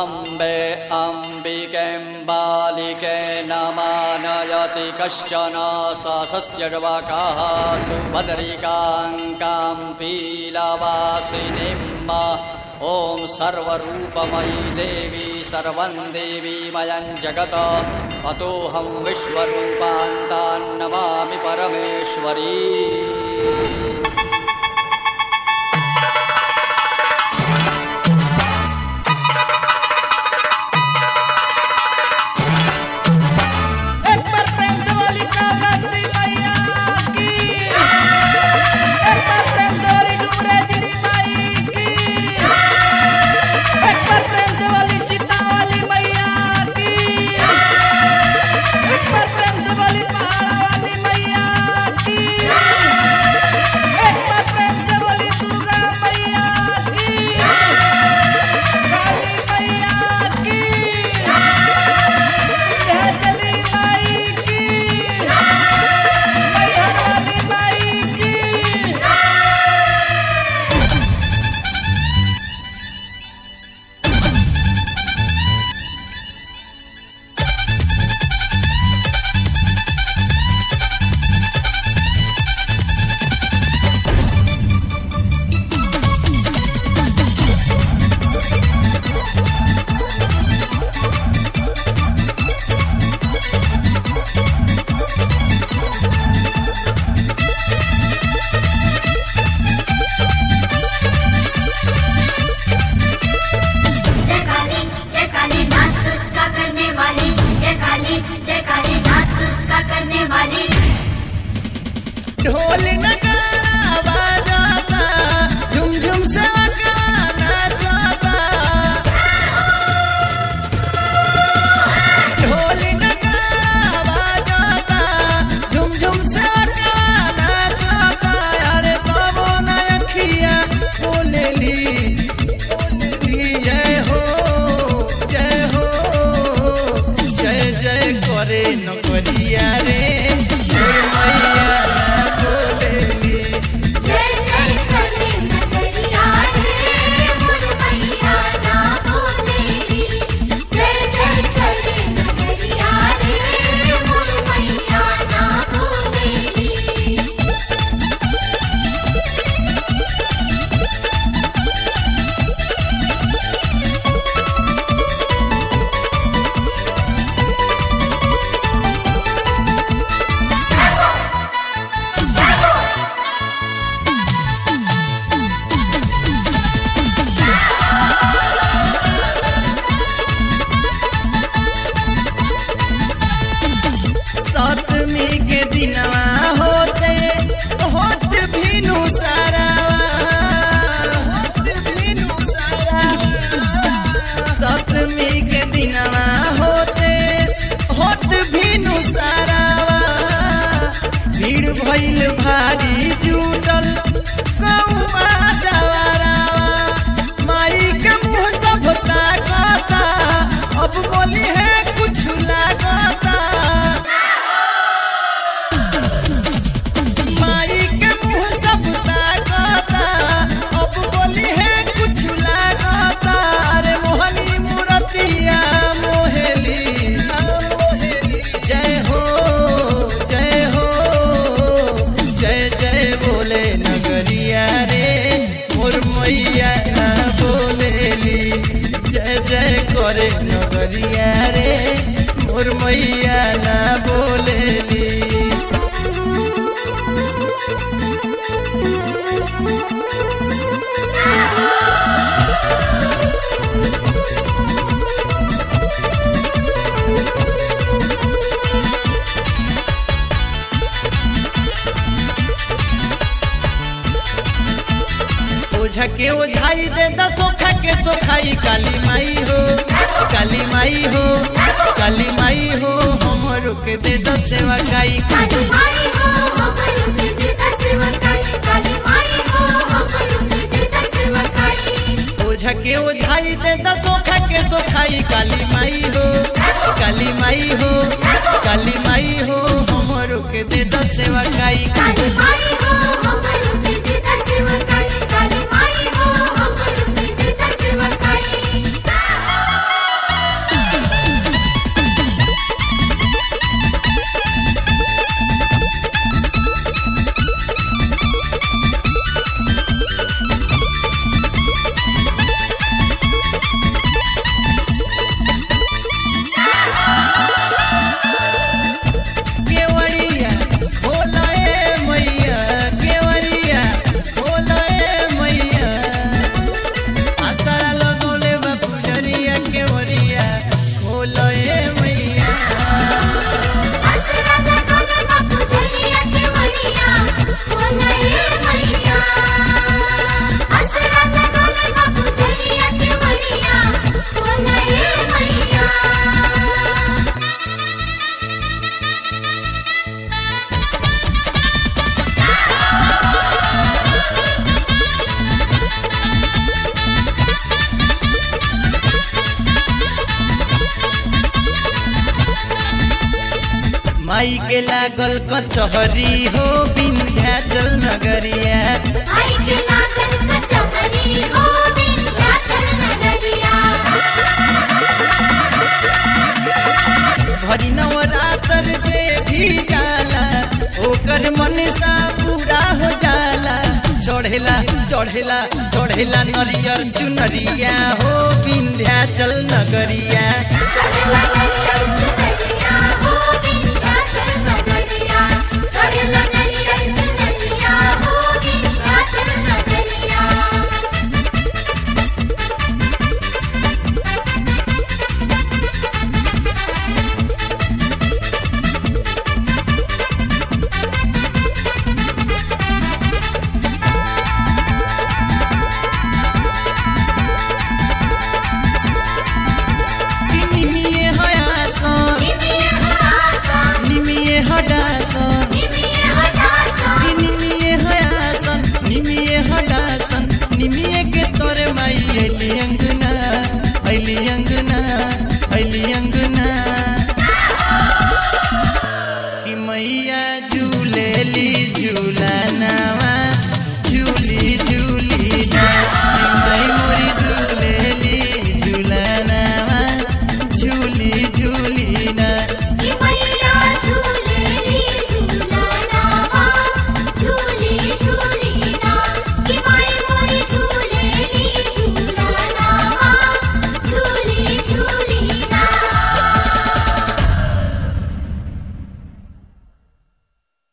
अम्बे अम्बिकें बालिके नमानयति कश्चन सस्यर्वकाः सुभद्रिकाङ्कां पीलवासिनीं ॐ सर्वरूपमयी देवी सर्वं देवीमयं जगत् अतोऽहं विश्वरूपान्तान् नमामि परमेश्वरी एक बार प्रेम से बोली कालरात्रि मैया की एक बार प्रेम से बोली डुमरेजनी माई की एक बार प्रेम से बोली चिता वाली मैया की एक बार प्रेम से बोली पहाड़ा वाली मैया की एक बार प्रेम से बोली दुर्गा मैया की काली मैया की विंध्याचली माई की मैहर वाली माई की जय काली जय काली नाच दुष्ट का करने वाली जय काली जय काली नाच दुष्ट का करने वाली ढोल नगारा बजाता झुम झुम से गाना जाता ढोल नगारा बजाता झुम झुम से गाना जाता अरे तबो न अखिया बोलेली बोलेली जय हो जय हो जय जय करे नकरिया रे जय मैया ना बोलेली जय जय करे नगरिया रे मोर मैया ना बोलेली जय जय करे नगरिया रे मोर मैया ना बोलेली सतमी के दिनवा होते होत भीनु सारा होत भीनु सारा सतमी के दिनवा होते होत भीनु सारा भीड़ भइल भारी जुटल कौआ जवारावा माई के मुंह सब ताकता अब बोली है कुछ लागता माई के मुंह सब ताकता अब बोली है कुछ लागता अरे मोहनी मूरतिया मोहेली मोहेली जय हो जय हो जय जय बोले नगरिया रे मोर मैया ना बोलेली जय जय करे नगरिया रे मोर मैया ना बोलेली ओझा के ओझाई दे द सोखा के सोखाई काली माई हो काली माई हो काली माई हो हमरो के दे द सेवा काई काली माई हो हमर के देता सेवकाई काली माई हो हमर के देता सेवकाई ओझा के ओझाई दे द सोखा के सोखाई काली माई हो काली माई हो काली माई हो हमरो के दे द सेवा काई काली माई हो हमर के देता सेवकाई काली माई हो हमर के देता सेवकाई के लागल कचहरी हो विंध्याचल नगरिया आई के लागल कचहरी हो विंध्याचल नगरिया भरी नवरात्र जे भी जाला ओकर मनसा पूरा हो जाला चढ़ेला चढ़ेला चढ़ेला नरियर चुनरिया हो विंध्याचल नगरिया चढ़ला नरियल चुनरिया